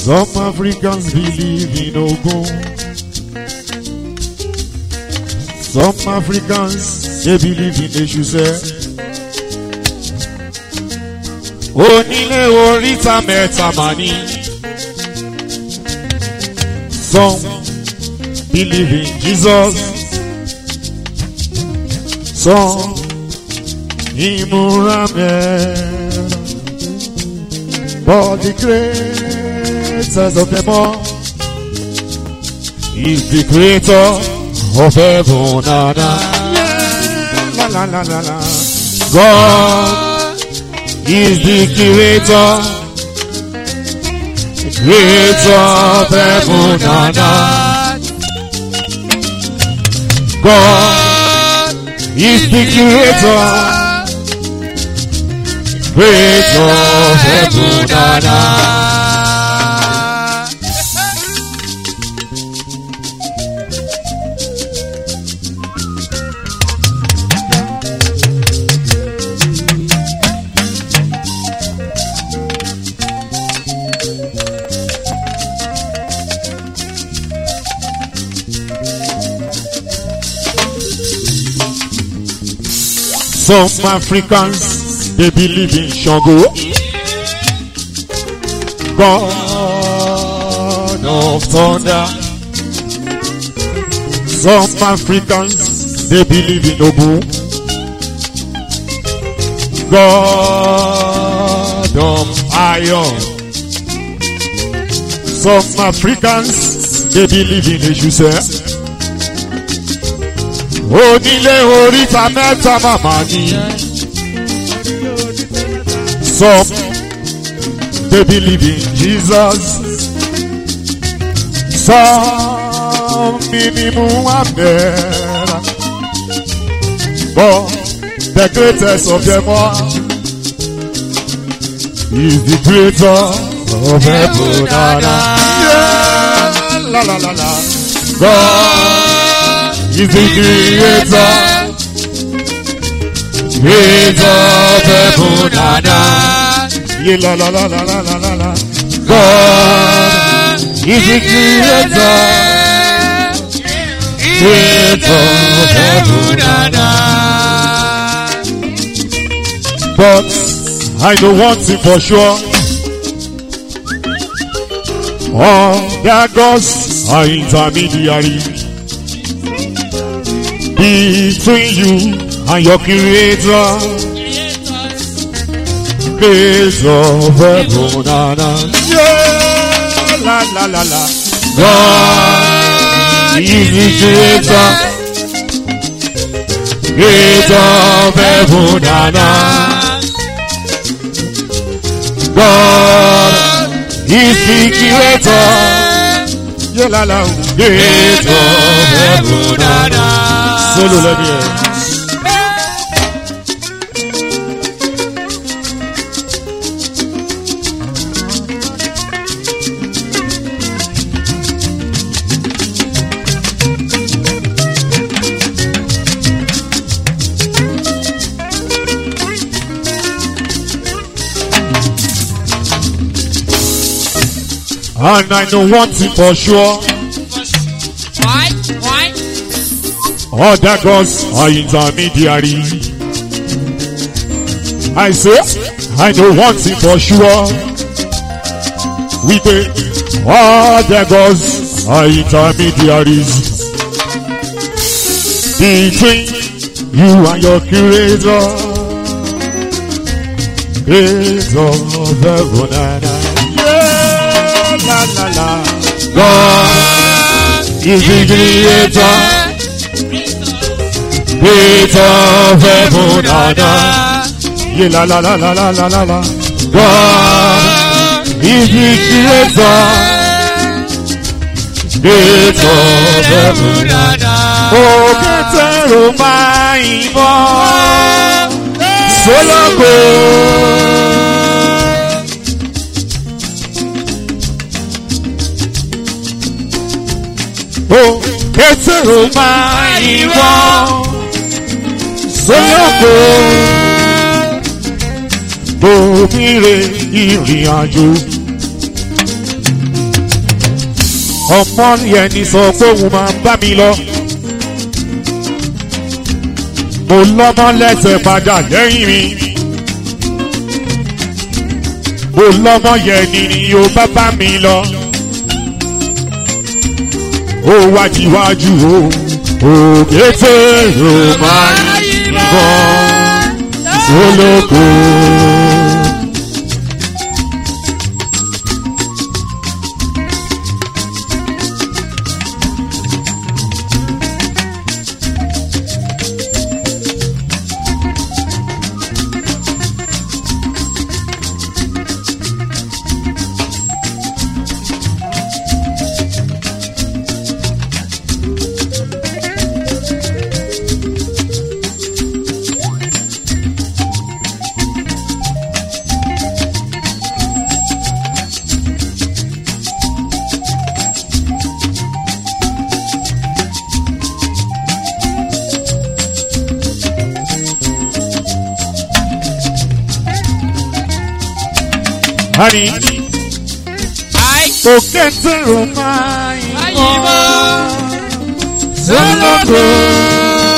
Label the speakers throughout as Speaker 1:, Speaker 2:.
Speaker 1: Some Africans believe in Ogun. Some Africans they believe in Eshuse. Onílé oríta mẹ́ta mà ní. Some believe in Jesus. Some ìmúra mẹ́rin. But the greatest of them all is the creator of heaven and earth. La la la la la. God is the creator, the creator of heaven and earth. God is the creator, creator of heaven and earth. Some Africans they believe in Shango. God of thunder. Some Africans they believe in Ogun. God of iron. Some Africans they believe in Eshuse. Onílé oríta mẹ́ta màmá ni. Some they believe in Jesus. Some minimum abẹ́rẹ́. But the greatest of them all is the creator of heaven and earth. Yeah, la la la la. God is the creator. Creator of heaven and earth. Yeah, la la la la la la la la. God is the creator. Creator of heaven and earth. But I know one thing for sure. All their gods are intermediary between you and your creator. Creator of heaven and earth. Yeah, la la la la. God is the creator. Creator of heaven and earth. God is the creator. Yeah, la la. Creator of heaven and earth. Solo lẹ́ni ẹ̀. And I know one thing for sure.
Speaker 2: Why? Why?
Speaker 1: Other gods are intermediary. I say, I know one thing for sure. We say, other gods are intermediaries. Between you and your creator. Creator of heaven and earth. Yeah, la la la. God is the creator. Creator of heaven and earth. Yeah, la la la la la la la la. God is the creator. Creator of heaven and earth. Òkè tẹ̀rù máa ń bọ̀ sólókò. Òkè tẹ̀rù máa ń bọ̀ sólókò. Òmìnire ìrìn àjò. ọmọ yẹn ni sọ pé òun máa ń bá mi lọ. mo lọ́mọ lẹ́sẹ̀ padà lẹ́yìn mi. mo lọ́mọ yẹn ni ni yóò bá bá mi lọ. ó wájúwájú o òkété ló máa ń yìnbọn sólókò. Honey,
Speaker 2: Ai,
Speaker 1: òkété ló máa ń
Speaker 2: ayíbọ̀.
Speaker 1: yìnbọn sólókò.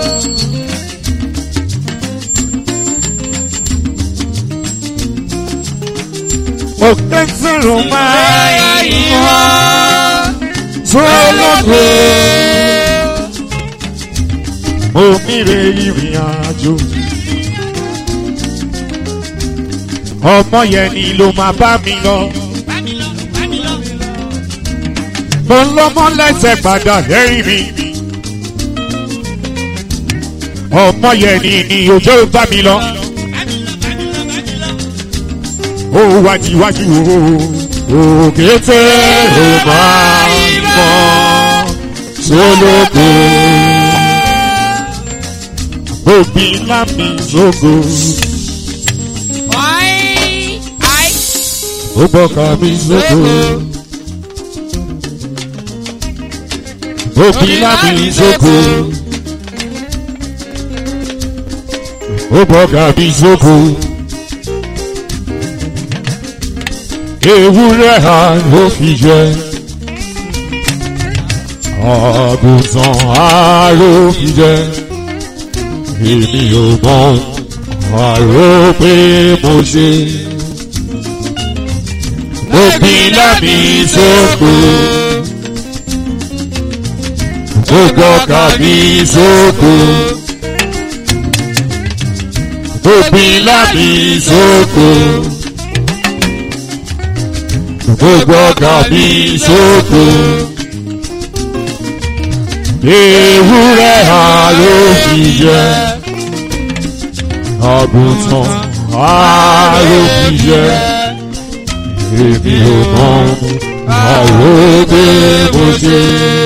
Speaker 1: òkété ló máa ń yìnbọn sólókò. omi rè ìrìn àjò. ọmọ yẹn ni ló máa bá mi lọ.
Speaker 2: Bá mi lọ, bá mi lọ.
Speaker 1: mo lọ́mọ lẹ́sẹ̀ padà lẹ́yìn mi. ọmọ yẹn ni ni òjò bá mi lọ.
Speaker 2: Bá mi lọ, bá mi lọ, bá mi lọ.
Speaker 1: ó wájúwájú o òkété ló máa ń mọ sólókò. òbí lámì sógo
Speaker 2: Ai, ai,
Speaker 1: ó bọ́ka mi sógo. òbí lámì sógo. ó bọ́ka mi sógo. ewúrẹ́ ha ló fi jẹ. àgùntàn ha ló fi jẹ. èmi ò mọ àrò pé mo ṣe. mo bí lámì sóko. mo gbọ́ka mi sóko. mo bí lámì sóko gbogbo ọkà mi sóko. Ewúrẹ́ ha ló fi jẹ, àgùntàn ha ló fi jẹ. Èmi ò mọ àrò pé mo ṣe.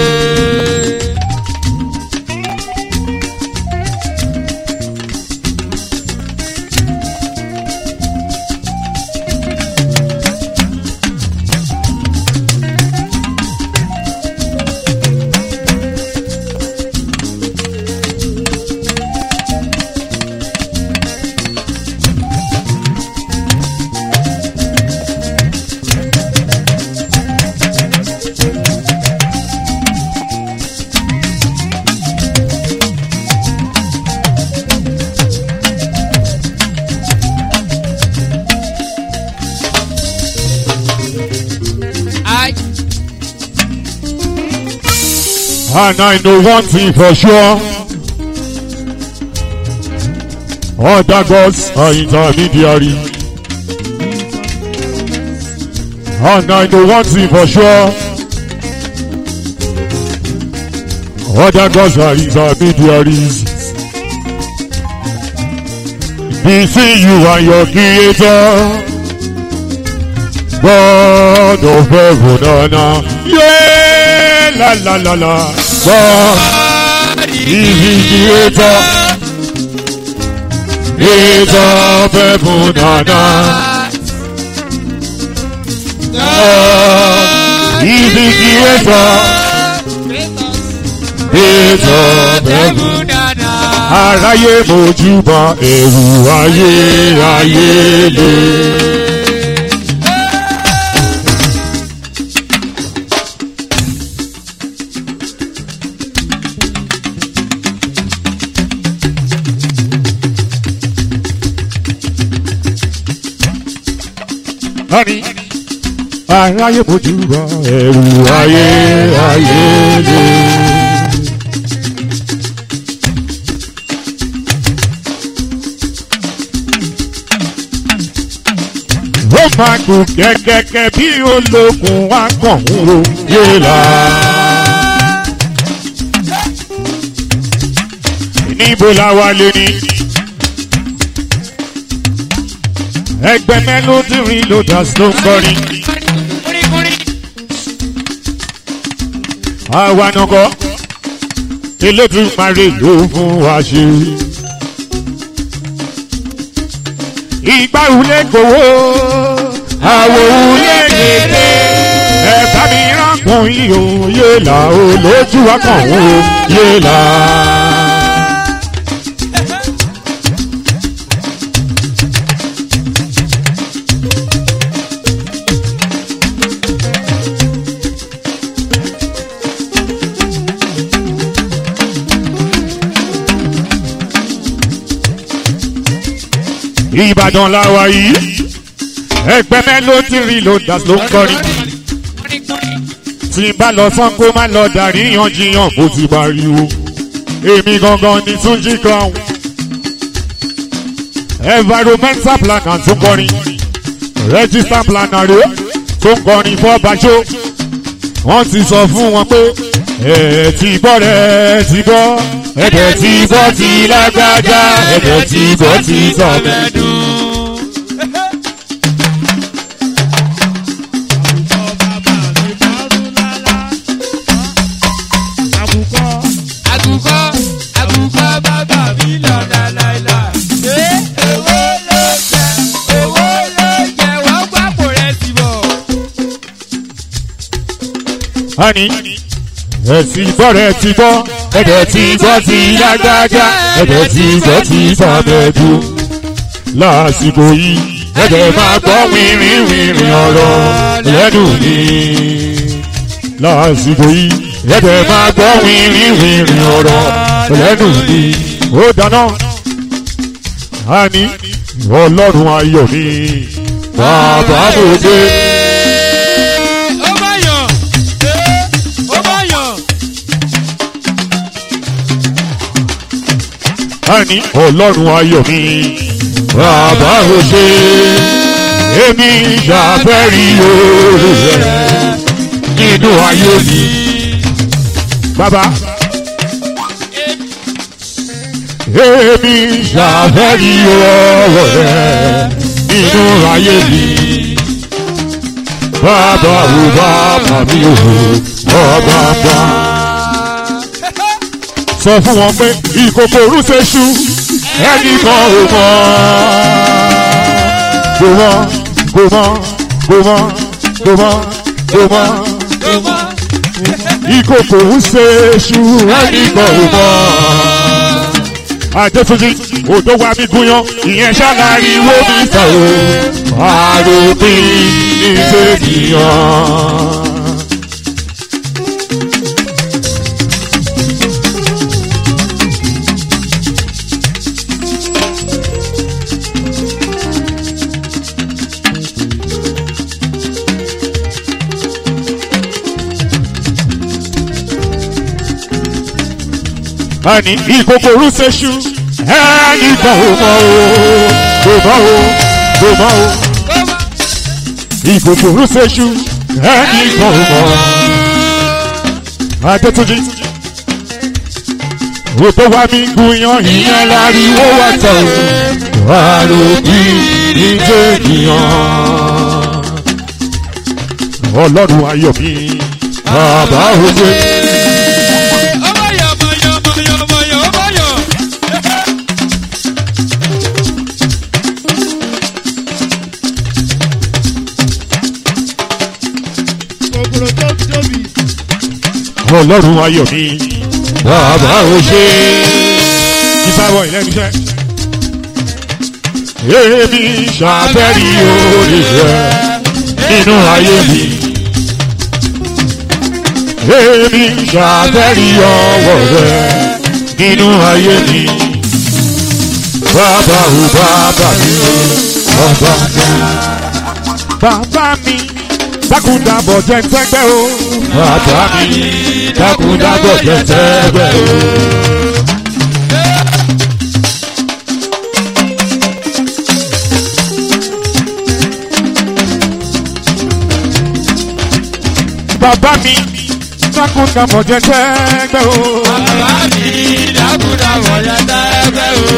Speaker 2: ai.
Speaker 1: And I know one thing for sure. Other gods are intermediary. And I know one thing for sure. Other gods are intermediaries. Between you and your creator. God of heaven and earth. Yeah, la la la la. God is the creator. Creator of heaven and earth. God is the creator. Creator of heaven. Aráyé mojúbà ẹ̀rù ayé ayé lé. Honey, aráyé mojú bá ẹrù ayé ayé lé. ó máa kú kẹ́kẹ́kẹ́ bí olókùn wá kàn ń ro yéèlà. níbo la wà lónìí. ẹgbẹ́ melody reloaders ló ń kọrin. àwa nàkọ́ elédùnmarè ló fún wa ṣe. ìgbà wulẹ̀ gbowó àwọ̀ wulẹ̀ gèdè ẹ̀ka mi ránkùn yìí ó yé là ó lójú wa kàn ó yé là. ìbàdàn làwà yìí ẹgbẹ́ melody reloaders ló ń kọrin tí n bá lọ sán kó má lọ dàrí yanjiyan kó ti pariwo èmi gangan ni túnjí crown environmental planner tó ń kọrin register planner rẹ tó ń kọrin fọ́bàṣọ wọ́n ti sọ fún wọn pé ẹ̀ ti gbọ́ rẹ̀ ti gbọ́ ẹ̀dẹ̀ ti gbọ́ ti lágbájá ẹ̀dẹ̀ ti gbọ́ ti sọ̀mẹ́dùn.
Speaker 2: Àgùkọ àgùkọ bàbá mi lọ́dà láìla. Ṣé owó ló jẹ? Owó ló jẹ wọ́n gbàpò rẹ̀ sí bọ̀.
Speaker 1: Honey, ẹ̀ ti gbọ́ rẹ̀ ti gbọ́ ẹ̀dẹ̀ ti gbọ́ ti lágbájá ẹ̀dẹ̀ ti gbọ́ ti sọ̀mẹ́dùn. lásìkò yìí ẹ̀dẹ̀ máa gbọ́ wìnrìn wìnrìn ọ̀rọ̀ lẹ́nu mi. lásìkò yìí ẹ̀dẹ̀ máa gbọ́ wìnrìn wìnrìn ọ̀rọ̀ lẹ́nu mi. ó dáná àní ọlọ́run ayọ̀ mi bàbá mo dé.
Speaker 2: Ó bá yàn. Ó bá yàn.
Speaker 1: àní ọlọ́run ayọ̀ mi bàbá ò ṣe èmi ṣàfẹ́rí oore rẹ̀ nínú ayé mi. bàbá èmi ṣàfẹ́rí oore rẹ̀ nínú ayé mi. bàbá ò bàbá mi ò bàbá bá sọ fún wọn pé ìkòkò rúṣeṣu ẹnìkan ò mọ. Kò mọ, kò mọ, kò mọ, kò mọ, kò mọ.
Speaker 2: Ó mọ.
Speaker 1: Ìkòkò rúṣeṣu ẹnìkan ò mọ. Adétúnjì, òjò wa mi gúnyán, ìyẹn ṣáláàrí wo mi sọ o. Àròpin ní tènìyàn. Àní ìkòkò rúṣeṣu ẹnìkan ò mọ o. Kò mọ o, kò mọ o.
Speaker 2: Ó mọ.
Speaker 1: ìkòkò rúṣeṣu ẹnìkan ò mọ. Adétúnjì. Òtò wa mi gúnyán ìyẹn láriwo wá tọ̀ o. Àròpin ìjẹ́ ènìyàn. Ọlọ́run ayọ̀ mi, bàbá òde.
Speaker 2: Ó bá yàn, bá yàn, bá yàn, bá yàn, ó bá yàn.
Speaker 3: kòkòrò tó tóbi.
Speaker 1: Ọlọ́run ayọ̀ mi, bàbá òde. Ìbáwọ̀ ìlẹ́nu iṣẹ́. Èmi ṣàfẹ́rí orí rẹ̀ nínú ayé mi. Èmi ṣàfẹ́rí ọwọ́ rẹ̀ nínú ayé mi. Bàbá ò bàbá mi ò bàbá mi. bàbá mi dákúndàbọ̀ jẹ́ tẹ́gbẹ́ o. bàbá mi dákúndàbọ̀ jẹ́ tẹ́gbẹ́ o. bàbá mi dákúndàbọ̀ jẹ́ tẹ́gbẹ́ o.
Speaker 2: bàbá mi dákúndàbọ̀ jẹ́ tẹ́gbẹ́ o.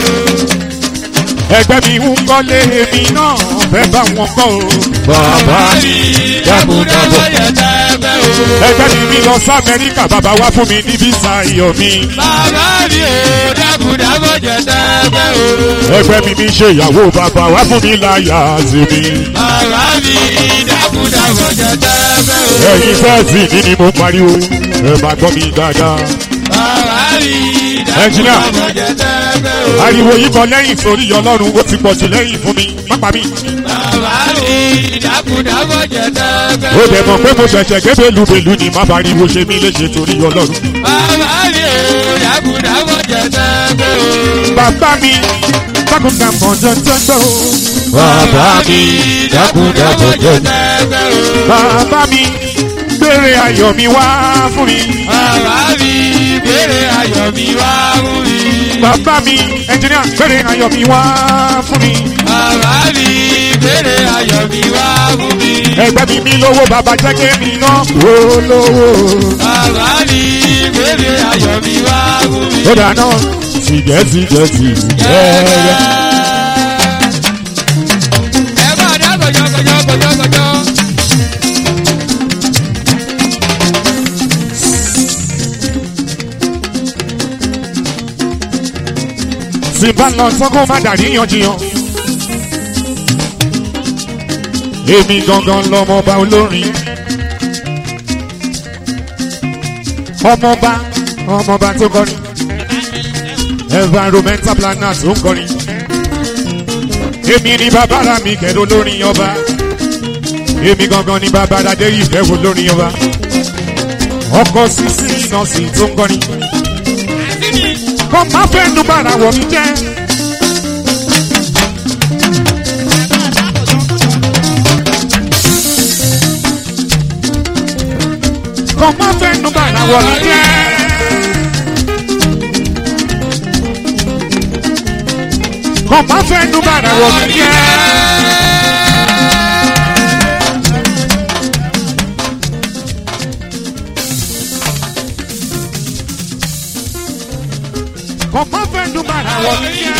Speaker 1: ẹgbẹ́ mi ń kọ́lé èmi náà fẹ́ bá wọn kọ́ o. bàbá mi dákúndàbọ̀
Speaker 2: jẹ́ tẹ́gbẹ́ o.
Speaker 1: ẹgbẹ́ mi mi lọ sí amẹ́ríkà bàbá wá fún mi ní físà iyọ̀ mi.
Speaker 2: bàbá mi ò dákúndàbọ̀ jẹ́ tẹ́gbẹ́ o.
Speaker 1: ẹgbẹ́ mi mi ṣe ìyàwó bàbá wá fún mi láyà sí mi.
Speaker 2: bàbá mi dákúndàbọ̀ jẹ́ tẹ́gbẹ́ o.
Speaker 1: ẹ̀yin fẹ́ẹ̀sì mi ni mo pariwo ẹ máa gbọ́ mi dáadáa.
Speaker 2: bàbá mi
Speaker 1: Ẹnjìnà.
Speaker 2: dákúndàbọ̀ jẹ́ tẹ́gbẹ́ o.
Speaker 1: ariwo yìí kan lẹ́yìn sórí ọlọ́run ó ti pọ̀ jù lẹ́yìn fún mi má pa mí.
Speaker 2: bàbá mi dákúndàbọ̀ jẹ́ tẹ́gbẹ́
Speaker 1: ó
Speaker 2: o.
Speaker 1: dẹ̀ mọ̀ pé mo ṣẹ̀ṣẹ̀ gé bélúbélú ni má pariwo ṣe mí léṣe torí ọlọ́run.
Speaker 2: bàbá mi ò dákúndàbọ̀ jẹ́ tẹ́gbẹ́ o.
Speaker 1: bàbá mi dákúndàbọ̀ jẹ́ tẹ́gbẹ́ o. bàbá mi dákúndàbọ̀ jẹ́
Speaker 2: tẹ́gbẹ́ o.
Speaker 1: bàbá mi gbére ayọ̀ mi wá fún mi.
Speaker 2: Bàbá mi béèrè ayọ̀ mi wá fún mi.
Speaker 1: bàbá mi ẹnjìníà gbére ayọ̀ mi wá fún mi.
Speaker 2: Bàbá mi béèrè ayọ̀ mi wá fún mi.
Speaker 1: ẹgbẹ́ mi mi lówó bàbá jẹ́ kémi náà wó lówó.
Speaker 2: Bàbá mi béèrè ayọ̀ mi wá fún mi.
Speaker 1: ó dáná tìjẹ́ tìjẹ́ tìjẹ́.
Speaker 2: Ẹ máa dá gọjọ gọjọ gọjọ gọjọ.
Speaker 1: tí bá lọ sọ́kó má dàrí yanjiyan. èmi gangan lọmọba olórin. ọmọba ọmọba tó kọrin. environmental planner tó ń kọrin. èmi ni bàbára mi kẹ́dọ̀ lórin ọba. èmi gangan ni bàbára dé ìfẹ́ wo lórin ọba. ọkọ̀ sísí nọ́ọ̀sì tó ń kọrin kọ́ máa fẹ́ nu bàrà wọ̀ mí jẹ́. kọ́ máa fẹ́ nu bàrà wọ̀ mí jẹ́. kọ́ máa fẹ́ nu bàrà wọ̀ mí jẹ́. kọ́ máa fẹ́ nu bàrà wọ̀ mí jẹ́.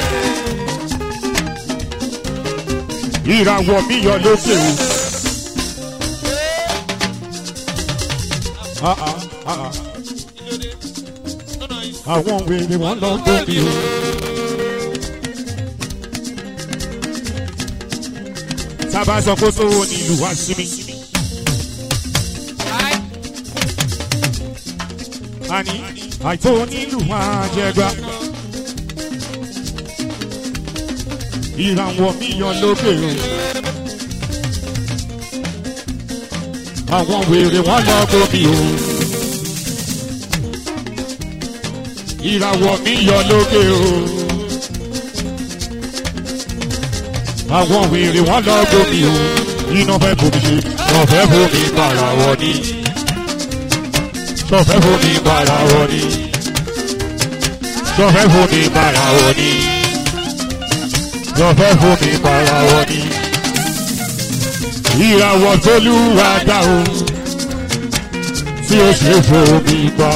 Speaker 1: ìràwọ̀ mi yọ lókè o. Ah, ah, ah, ah. àwọn wèrè wọn lọ gbòmí o. sábà sọ kó sówó ní ìlú wa sí mi. àní àìtó nílùú wa jẹgba. ìràwọ̀ mi yọ lókè o. àwọn wèrè wọn lọ gbòmí o. ìràwọ̀ mi yọ lókè o. àwọn wèrè wọn lọ gbòmí o. iná fẹ́ bomi ṣe wọ́n fẹ́ bomi para wọ ni. sọfẹ́ bomi para wọ ni. sọfẹ́ bomi para wọ ni. sọfẹ́ bomi para wọ ni. ìràwọ̀ tólúwa dá o tí ó ṣe fomi pa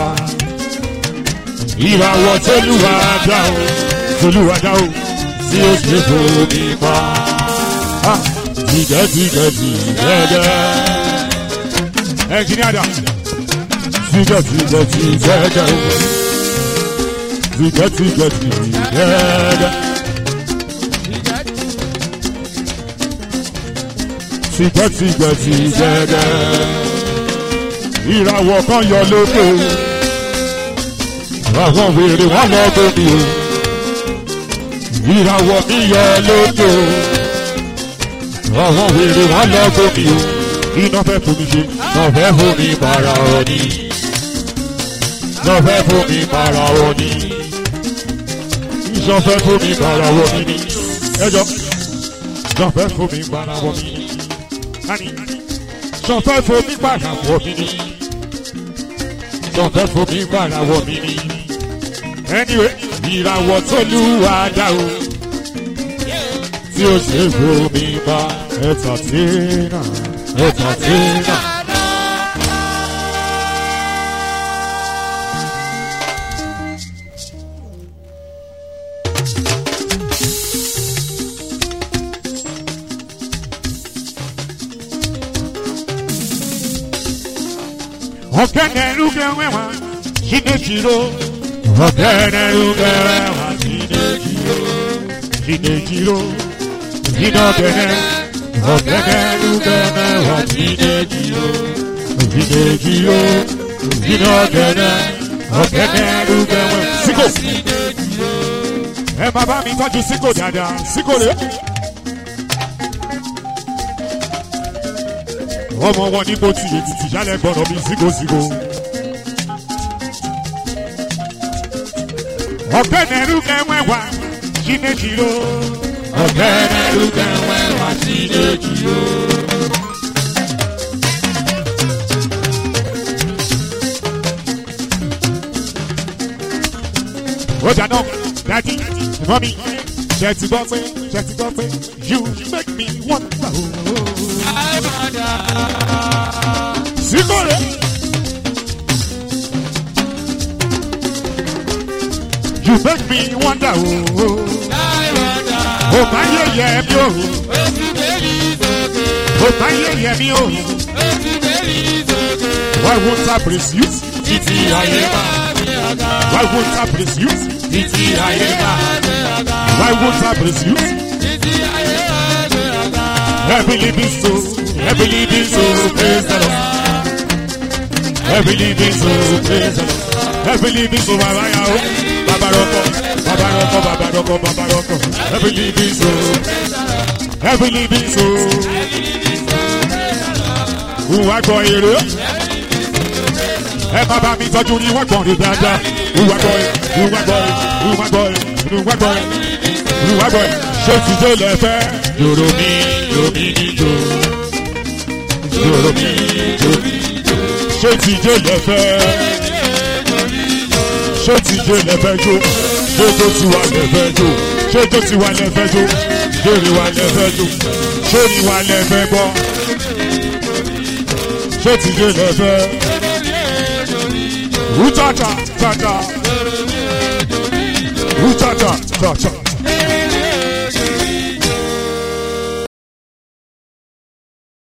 Speaker 1: ìràwọ̀ tólúwa dá o tólúwa dá o tí ó ṣe fomi pa tìjẹ́ tìjẹ́ tìjẹ́ ẹnjìníà dà tìjẹ́ tìjẹ́ tìjẹ́ tìjẹ́ tìjẹ́ tìjẹ́ tìjẹ́ tìjẹ́ tìjẹ́ ìràwọ̀ kan yọ lókè àwọn wèrè wọn lọ bómi o ìràwọ̀ mi yọ lókè àwọn wèrè wọn lọ bómi o iná fẹ́ fomi ṣe náà fẹ́ fomi para ọ̀ní náà fẹ́ fomi para ọ̀ní iṣan fẹ́ fomi para ọ̀ní ni ẹjọ́ náà fẹ́ fomi para ọ̀ní ni Ani, sọ̀fẹ́ fomi gbàrà wọ̀ mí ni. Sọ̀fẹ́ fomi gbàrà wọ̀ mí ni. Anyway, ìràwọ̀ tó lù wá dá o. Tí o ṣe fomi bá ẹ̀tà tí náà, ẹ̀tà tí náà. Ọ̀kẹ́nẹ̀rúgẹ́ wẹ̀wà Ṣínẹ́jìrò. Ọ̀kẹ́nẹ̀rúgẹ́ wẹ̀wà Ṣínẹ́jìrò. Ṣínẹ́jìrò. Ṣínọ́kẹ́nẹ́. Ọ̀kẹ́nẹ̀rúgẹ́ wẹ̀wà Ṣínẹ́jìrò. Ṣínẹ́jìrò. Ṣínọ́kẹ́nẹ́. Ọ̀kẹ́nẹ̀rúgẹ́ wẹ̀wà. Síkò. Ẹ máa bá mi tọ́jú síkò dáadáa. Síkò rẹ̀. ọmọ wọn ní mo ti ètìtì yálẹ̀ gbọ́dọ̀ mi sígòsígò. ọ̀gbẹ́ nẹ́rú kẹ́wẹ́ wá Chinechiro. ọ̀gbẹ́ nẹ́rú kẹ́wẹ́ wá Chinechiro. ó dáná dájú mọ́mí ṣe ti gbọ́ pé ṣe ti gbọ́ pé you make me wonder. Síkòrè. You make me wonder ooo. O máa yẹ yẹ mi o. O máa yẹ yẹ mi o. Why won't I praise you? Títí ayé máa. Why won't I praise you? Títí ayé máa. Why won't I praise you? Every living soul, every living soul, praise the Lord. Every living soul, praise the Lord. Every living soul, baba ya o, baba roko, baba roko, baba roko, baba roko. Every living soul, every living soul. Wúwa gbọ́ èrè. Ẹ má bá mi tọ́jú ní wọ́n gbọ́n rí dáadáa. Wúwa gbọ́ èrè, wúwa gbọ́ èrè, wúwa gbọ́ èrè, wúwa gbọ́ èrè, wúwa gbọ́ èrè. Ṣé ti dé lẹ́fẹ̀ẹ́? Yòrò mi, yòrò mi ní jò. Yòrò mi, yòrò mi ṣé ti jó lẹ́fẹ́ ṣé ti jó lẹ́fẹ́ jó ṣé tó ti wà lẹ́fẹ́ jó ṣé tó ti wà lẹ́fẹ́ jó ṣé rí wà lẹ́fẹ́ jó ṣé rí wà lẹ́fẹ́ gbọ́ ṣé ti jó lẹ́fẹ́ wúchàchà chàchà wúchàchà chàchà